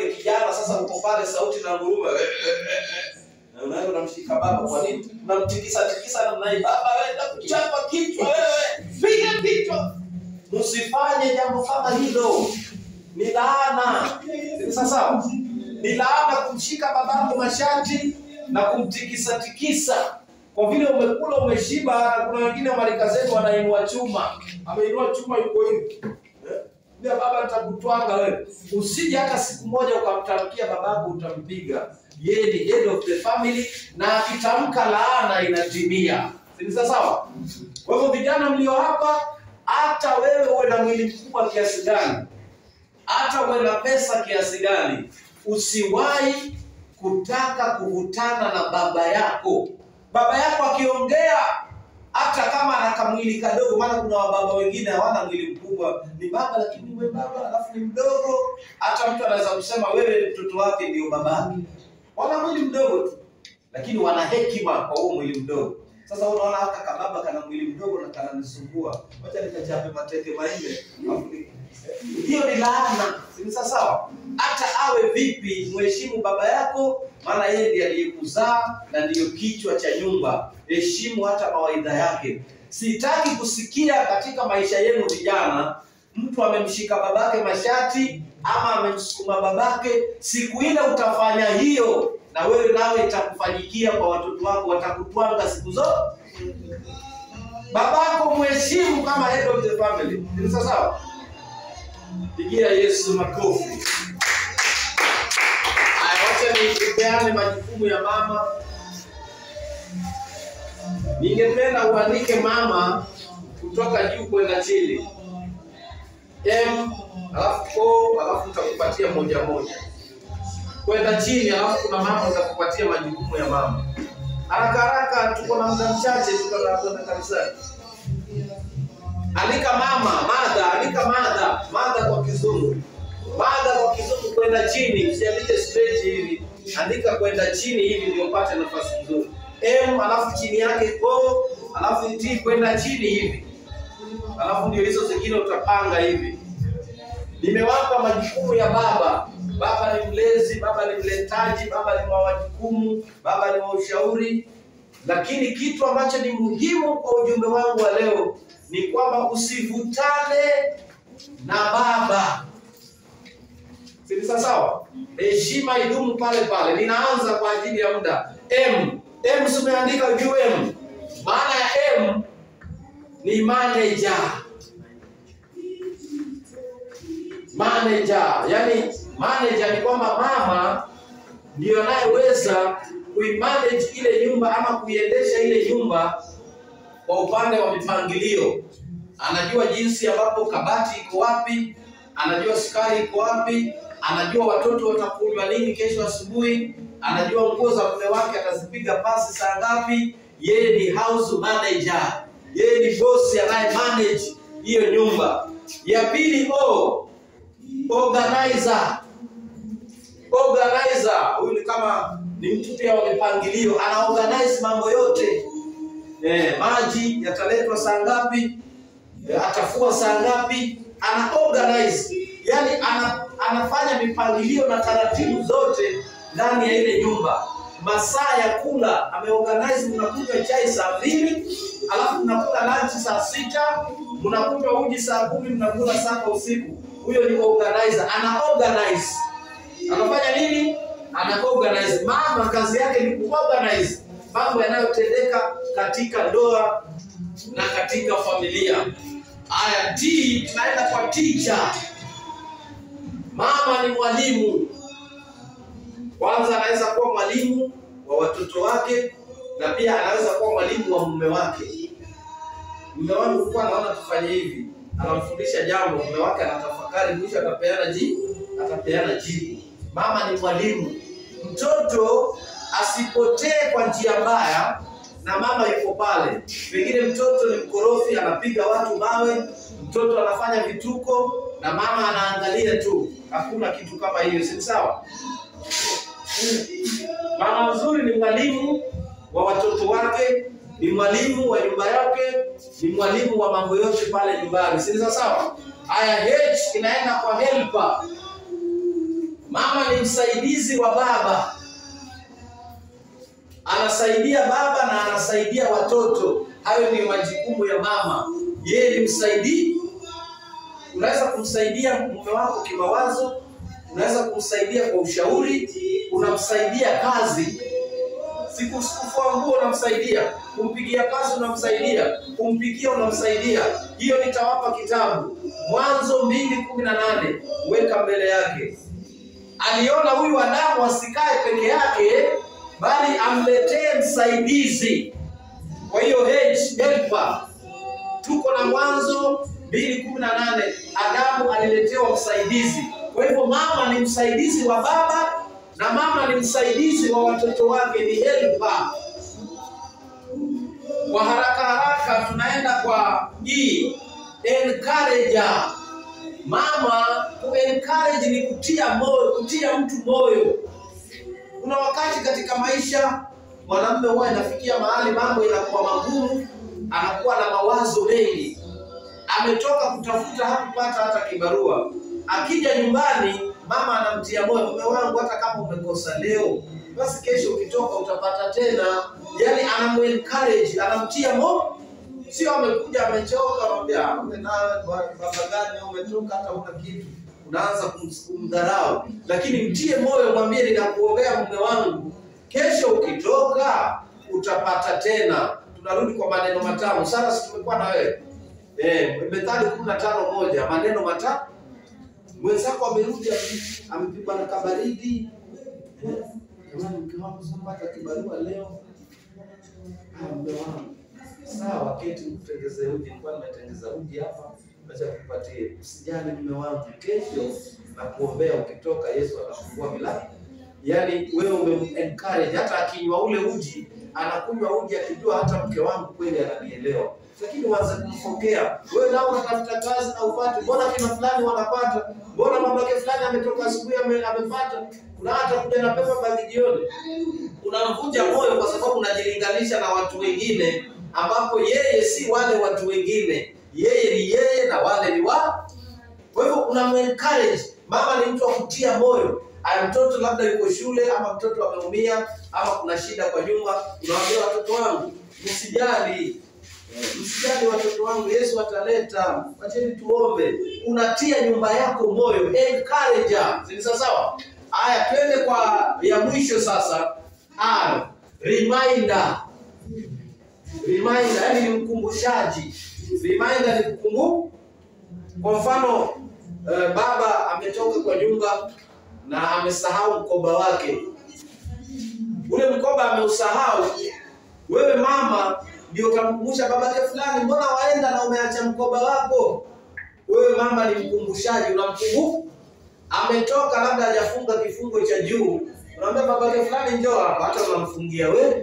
wewe ni kijana sasa, uko pale, sauti na nguruma na unaenda unamshika baba. Kwa nini unamtikisa tikisa namna hii? Baba anaenda kuchapa kichwa, wewe piga kichwa. Msifanye jambo kama hilo, ni laana. Ni sawa, ni laana kumshika babako mashati na kumtikisa tikisa kwa vile umekula umeshiba. Kuna wengine marika zetu wanainua chuma, ameinua chuma yuko hivi eh? Mbia baba, nitakutwanga wewe. Usije hata siku moja ukamtamkia babako, utampiga. Yeye ni head of the family, na akitamka laana inatimia. Si sawa? Kwa hivyo vijana mlio hapa, hata wewe uwe na mwili mkubwa kiasi gani, hata uwe na pesa kiasi gani, usiwahi kutaka kuvutana na baba yako. Baba yako akiongea, hata kama ana kamwili kadogo, maana kuna wababa wengine hawana mwili mkubwa, ni baba lakini we baba alafu ni mdogo. Hata mtu anaweza kusema wewe mtoto wake ndio babake. Wana mwili mdogo tu, lakini wana hekima kwa huo mwili mdogo. Sasa unaona haka kababa kana mwili mdogo na kananisumbua, wacha nikachape mateke manne. Alafu ni- Hiyo ni laana, si sawa? Hata awe vipi, mheshimu baba yako, maana yeye ndiye aliyekuzaa na ndiyo kichwa cha nyumba. Heshimu hata mawaidha yake. Sitaki kusikia katika maisha yenu vijana, mtu amemshika babake mashati ama amemsukuma babake. Siku ile utafanya hiyo, na wewe nawe itakufanyikia kwa watoto wako, watakutwanga siku zote. Babako mheshimu kama head of the family. Ni sawa sawa? Pigia Yesu makofi. Haya, wacha nipeane majukumu ya mama. Ningependa uandike mama kutoka juu kwenda chini. M alafu O alafu nitakupatia moja moja kwenda chini, alafu kuna mama nitakupatia majukumu ya mama. Haraka haraka, tuko na muda mchache, tuko na kwenda kanisani. Andika mama, mada, andika mada, mada kwa kizungu. Mada kwa kizungu kwenda chini, usiandike straight hivi. Andika kwenda chini hivi ndio upate nafasi nzuri. M alafu chini yake O, alafu T kwenda chini hivi. Alafu ndio hizo zingine utapanga hivi. Nimewapa majukumu ya baba. Baba ni mlezi, baba ni mletaji, baba ni wa majukumu, baba ni wa ushauri. Lakini kitu ambacho ni muhimu kwa ujumbe wangu wa leo ni kwamba usivutane na baba. Si ni sawa sawa? Heshima idumu pale pale. Ninaanza kwa ajili ya muda. M. M si umeandika juu M. Maana ya M ni manager. Manager, yani manager ni kwamba mama ndiyo anayeweza kuimanage ile nyumba ama kuiendesha ile nyumba kwa upande wa mipangilio. Anajua jinsi ambapo kabati iko wapi, anajua sukari iko wapi, anajua watoto watakunywa nini kesho asubuhi, anajua nguo za mume wake atazipiga pasi saa ngapi. Yeye ni house manager, yeye ni bosi anaye manage hiyo nyumba. Ya pili O, organizer. Organizer huyu ni kama ni mtu pia wa mipangilio, ana organize mambo yote eh, maji yataletwa saa ngapi, eh, atafua saa ngapi, ana organize yani ana, anafanya mipangilio na taratibu zote ndani ya ile nyumba. Masaa ya kula ameorganize, mnakunywa chai saa mbili alafu mnakula lunch saa sita mnakunywa uji saa kumi mnakula saba usiku. Huyo ni organizer, ana organize anafanya nini? Ana organize. Mama kazi yake ni kuorganize mambo yanayotendeka katika ndoa na katika familia. Haya, T tunaenda kwa teacher. Mama ni mwalimu. Kwanza anaweza kuwa mwalimu wa watoto wake na pia anaweza kuwa mwalimu wa mume wake. Mume wangu alikuwa anaona tufanye hivi, anamfundisha jambo, mume wake anatafakari, mwisho atapeana jibu, atapeana jibu. Mama ni mwalimu. Mtoto asipotee kwa njia mbaya na mama yuko pale. Pengine mtoto ni mkorofi, anapiga watu mawe, mtoto anafanya vituko na mama anaangalia tu. Hakuna kitu kama hiyo, si sawa? Mama mzuri ni mwalimu wa watoto wake, ni mwalimu wa nyumba yake, ni mwalimu wa mambo yote pale nyumbani, si sawa sawa? Haya, H inaenda kwa helper. Mama ni msaidizi wa baba, anasaidia baba na anasaidia watoto. Hayo ni majukumu ya mama. Yeye ni msaidizi. Unaweza kumsaidia mume wako kimawazo, unaweza kumsaidia kwa ushauri, unamsaidia kazi siku kufua nguo unamsaidia, kumpigia pasi unamsaidia, kumpikia unamsaidia. Hiyo nitawapa kitabu Mwanzo mbili kumi na nane weka mbele yake. Aliona huyu Adamu asikae peke yake, bali amletee msaidizi. Kwa hiyo H, helper. Tuko na Mwanzo mbili kumi na nane Adamu aliletewa msaidizi. Kwa hivyo mama ni msaidizi wa baba na mama ni msaidizi wa watoto wake, ni helper. Kwa haraka haraka tunaenda kwa E, encourager. Mama ku encourage ni kutia moyo, kutia mtu moyo. Kuna wakati katika maisha mwanamume huwa inafikia mahali mambo inakuwa magumu, anakuwa na mawazo mengi, ametoka kutafuta, hakupata hata kibarua. Akija nyumbani, mama anamtia moyo, mume wangu, hata kama umekosa leo, basi kesho ukitoka utapata tena. Yani anamu-encourage, anamtia moyo Sio amekuja amechoka, anamwambia "Ah, wewe na baba gani umetoka hata una kitu, unaanza kum- kumdharau. Lakini mtie moyo, mwambie ninakuombea mume wangu, kesho ukitoka utapata tena. Tunarudi kwa maneno matamu. Sasa si tumekuwa na wewe eh, Methali kumi na tano moja maneno matamu. Mwenzako amerudi ame- amepigwa na kabaridi, Eh, jamani, mke wangu sipata kibarua leo. Ah, mume wangu Sawa, keti nikutengeze uji. Nilikuwa nimetengeza uji hapa, acha kupatie. Usijali mume wangu, kesho na kuombea ukitoka, Yesu atafungua milango. Yaani wewe umem-encourage, hata akinywa ule uji, anakunywa uji akijua hata mke wangu kweli ananielewa. Lakini uanze kumfokea wewe, nao unatafuta kazi na upate, mbona kina fulani wanapata, mbona mamake fulani ametoka asubuhi ame- amepata, kuna hata kuja na pepa bagi jioni unamvunja moyo kwa sababu unajilinganisha na watu wengine, ambapo yeye si wale watu wengine, yeye ni yeye na wale ni wa. Kwa hivyo unam-encourage. Mama ni mtu wa kutia moyo. Aya, mtoto labda yuko shule ama mtoto ameumia ama kuna shida kwa nyumba, unawaambia watoto wangu, msijali msijali watoto wangu, Yesu ataleta, wacheni tuombe. Unatia nyumba yako moyo, encourager. Si ni sawa sawa? Haya, twende kwa ya mwisho sasa. R, reminder. Reminder, yani ni mkumbushaji. Reminder ni kukumbu. Kwa mfano eh, baba ametoka kwa nyumba na amesahau mkoba wake. Ule mkoba ameusahau, wewe mama ndio utamkumbusha babake fulani, mbona waenda na umeacha mkoba wako? Wewe mama ni mkumbushaji, unamkumbuka. Ametoka labda hajafunga kifungo cha juu, unamwambia babake fulani, njoo hapa, hata unamfungia wewe,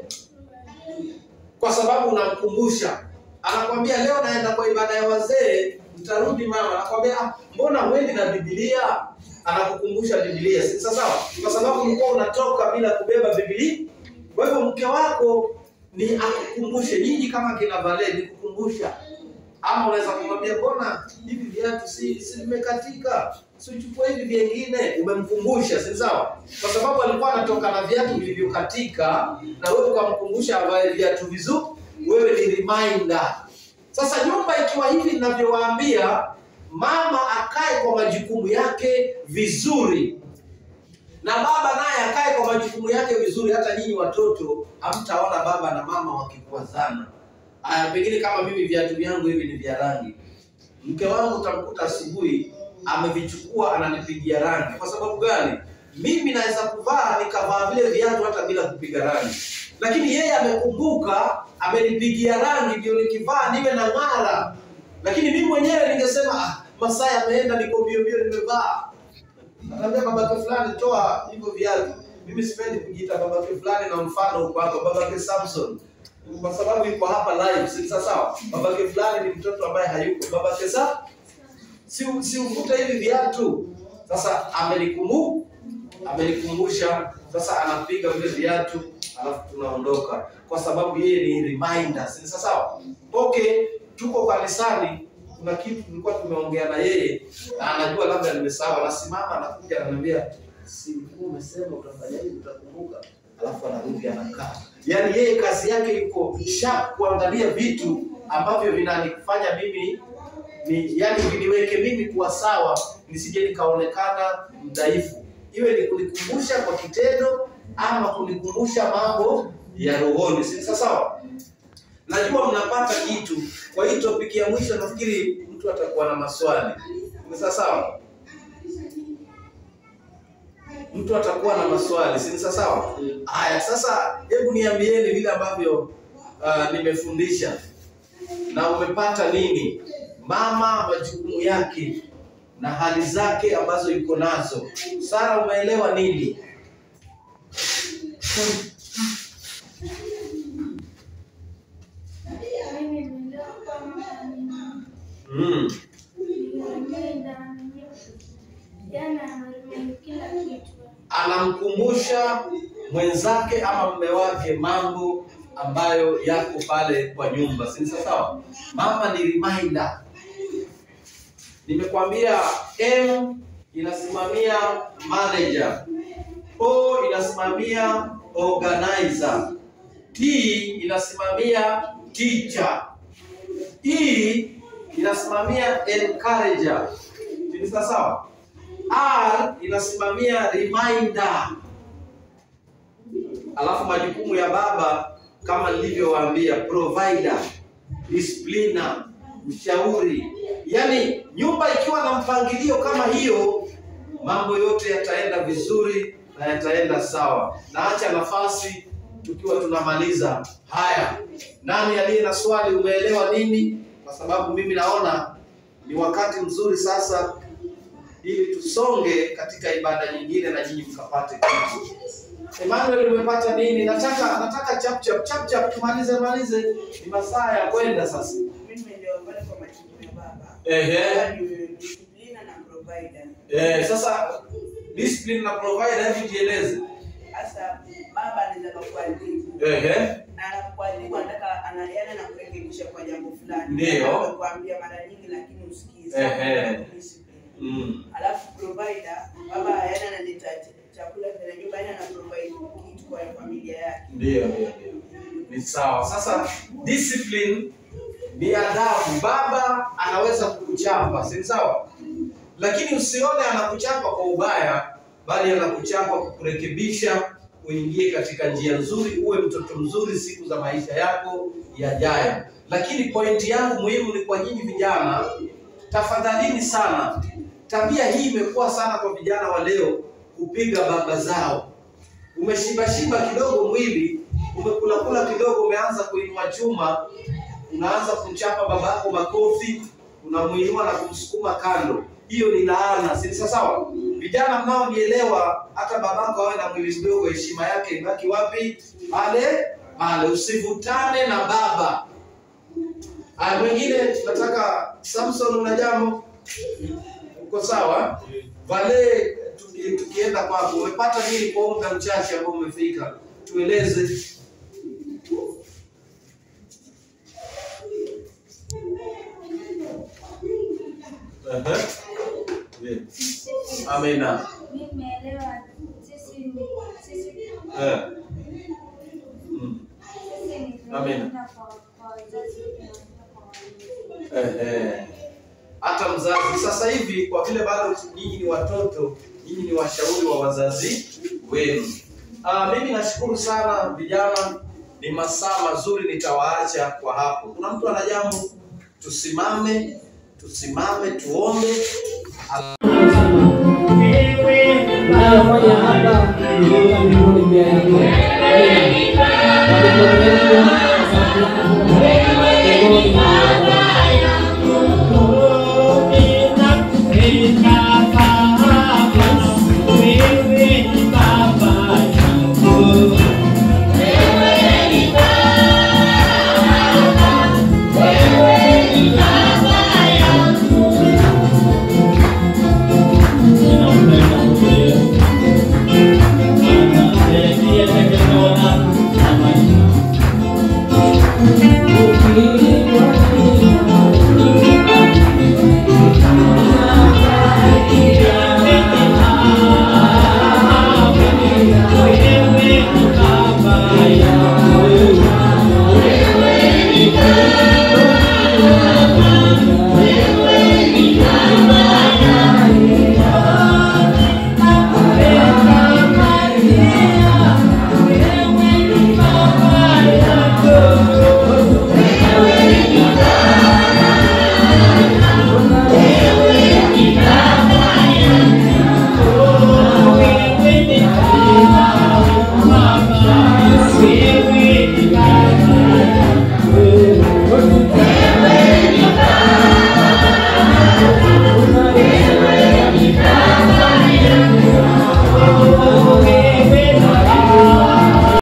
kwa sababu unamkumbusha. Anakwambia leo naenda kwa ibada ya wazee, nitarudi mama. Anakwambia "Ah, mbona huendi na Biblia? Anakukumbusha Biblia, si sawa sawa? Kwa sababu ulikuwa unatoka bila kubeba Biblia. Kwa hivyo mke wako ni akukumbushe. Nyinyi kama kina Vale ni kukumbusha, ama unaweza kumwambia mbona hivi viatu si si vimekatika, si uchukue hivi vingine. Umemkumbusha, si sawa? Kwa sababu alikuwa anatoka na viatu vilivyokatika, na wewe ukamkumbusha avae viatu vizuri. Wewe ni reminder. Sasa nyumba ikiwa hivi ninavyowaambia, mama akae kwa majukumu yake vizuri na baba naye akae kwa majukumu yake vizuri. Hata nyinyi watoto hamtaona baba na mama wakikwazana. Aya, pengine kama mimi viatu vyangu hivi ni vya rangi, mke wangu utamkuta asubuhi amevichukua ananipigia rangi. Kwa sababu gani? Mimi naweza kuvaa nikavaa vile viatu hata bila kupiga rangi, lakini yeye amekumbuka, amenipigia rangi ndio nikivaa niwe na ng'ara. Lakini mimi mwenyewe ningesema ah, masaa yameenda, niko mbio mbio, nimevaa Anaambia babake fulani toa hivyo viatu. Mimi sipendi kujiita babake fulani na mfano uko hapa babake Samson. Kwa sababu yuko hapa live, si sawa sawa? Babake fulani ni mtoto ambaye hayuko. Babake sa si si uvute hivi viatu. Sasa amenikumbu amenikumbusha, sasa anapiga vile viatu alafu tunaondoka kwa sababu yeye ni reminder. Si sawa sawa? Okay, tuko kanisani kuna kitu tulikuwa tumeongea na yeye na anajua labda nimesahau, anasimama anakuja ananiambia, si ulikuwa umesema utafanya hivi, utakumbuka. Alafu anarudi anakaa. Yaani yeye kazi yake yuko sharp kuangalia vitu ambavyo vinanifanya mimi ni yani viniweke mimi kuwa sawa, nisije nikaonekana mdhaifu, iwe ni kunikumbusha kwa kitendo ama kunikumbusha mambo ya rohoni. Si sawa sawa? Najua mnapata kitu. Kwa hii topic ya mwisho, nafikiri mtu atakuwa na maswali. Ni sawa sawa? Mtu atakuwa na maswali, si sawa sawa? Haya, sasa hebu niambieni vile ambavyo uh, nimefundisha na umepata nini? Mama majukumu yake na hali zake ambazo yuko nazo. Sara, umeelewa nini? Mimi nimeelewa kwamba Mm. nimependa jana kila kitu. Anamkumbusha mwenzake ama mume wake mambo ambayo yako pale kwa nyumba, si sawa sawa? Mama ni reminder. Nimekwambia M inasimamia manager, O inasimamia organizer, T inasimamia teacher, E inasimamia encourager. Ni sawa sawa? R inasimamia reminder. Alafu majukumu ya baba kama nilivyowaambia, provider, discipliner, mshauri. Yaani nyumba ikiwa na mpangilio kama hiyo, mambo yote yataenda vizuri na yataenda sawa. Naacha nafasi tukiwa tunamaliza. Haya, nani aliye na swali? Umeelewa nini? Kwa sababu mimi naona ni wakati mzuri sasa ili tusonge katika ibada nyingine na nyinyi mkapate kitu. Emmanuel umepata nini? Nataka nataka chap chap chap chap tumalize malize. Ni masaa ya kwenda sasa. Mimi ndio pale kwa majukumu ya baba. Ehe. Baba ni discipline na provider. Eh, sasa discipline na provider hebu jieleze. Sasa baba anaweza kukuadhibu. Ehe. Na anakuadhibu anataka analiana na kurekebisha kwa jambo fulani. Ndio. Anakuambia mara nyingi lakini usikize. Ehe. Discipline. Mm. Alafu provider baba yana analeta ch- chakula vya nyumba yana na provide kitu kwa familia yake. Ndio, ndio, ndio. Ni sawa. Sasa discipline ni adabu. Baba anaweza kukuchapa, si sawa? Lakini usione anakuchapa kwa ubaya, bali anakuchapa kukurekebisha uingie katika njia nzuri, uwe mtoto mzuri siku za maisha yako yajayo. Lakini pointi yangu muhimu ni kwa nyinyi vijana, tafadhalini sana, tabia hii imekuwa sana kwa vijana wa leo kupiga baba zao umeshibashiba kidogo mwili, umekulakula kidogo, umeanza kuinua chuma, unaanza kumchapa babako makofi, unamuinua na kumsukuma kando. Hiyo ni laana, si sawa sawa? Vijana mnaonielewa, hata babako awe na mwili mdogo, heshima yake ibaki wapi? Pale pale, usivutane na baba. Aya, mwingine nataka Samson, una jambo? Uko sawa? Vale, tuki- tukienda kwako, umepata nini kwa muda mchache ambao umefika? Tueleze. Ehe. Amina. Mimi nimeelewa sisi ni sisi Eh. Mm. sisi ni Amina. tunaenda kwa kwa wazazi wetu na kwa walezi. Ehe. Hata mzazi sasa hivi, kwa vile bado nyinyi ni watoto, nyinyi ni washauri wa wazazi wenu. Ah, mimi nashukuru sana vijana, ni masaa mazuri, nitawaacha kwa hapo. Kuna mtu ana jambo? Tusimame, tusimame tuombe. Wewe